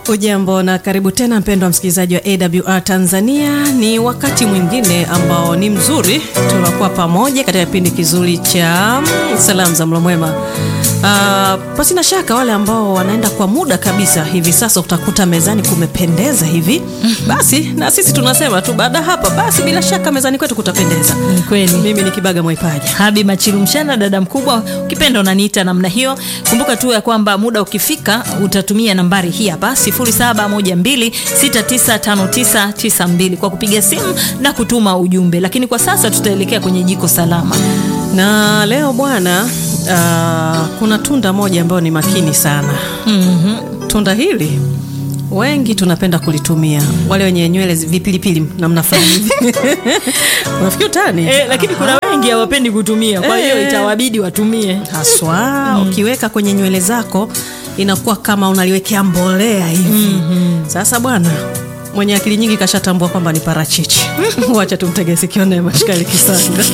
Ujambo na karibu tena mpendwa msikilizaji wa AWR Tanzania. Ni wakati mwingine ambao ni mzuri, tunakuwa pamoja katika kipindi kizuri cha salamu za mlo mwema. Uh, pasina shaka wale ambao wanaenda kwa muda kabisa hivi sasa, utakuta mezani kumependeza hivi, basi na sisi tunasema tu baada hapa, basi bila shaka mezani kwetu kutapendeza. Ni kweli. Mimi ni Kibaga Mwaipaja. Habi Machilu Mshana, dada mkubwa, ukipenda unaniita namna hiyo. Kumbuka tu ya kwamba muda ukifika utatumia nambari hii hapa 0712695992 kwa kupiga simu na kutuma ujumbe, lakini kwa sasa tutaelekea kwenye jiko salama. Na leo bwana, uh, kuna tunda moja ambayo ni makini sana. Mhm. Tunda hili wengi tunapenda kulitumia, wale wenye nywele zi- vipilipili namna fulani hivi. unafikiri utani Eh, lakini kuna wengi hawapendi kutumia, kwa hiyo Eh. itawabidi watumie. haswa ukiweka kwenye nywele zako inakuwa kama unaliwekea mbolea hivi. Sasa bwana mwenye akili nyingi kashatambua kwamba ni parachichi. Wacha tumtege sikio naye Mashkali Kisanga.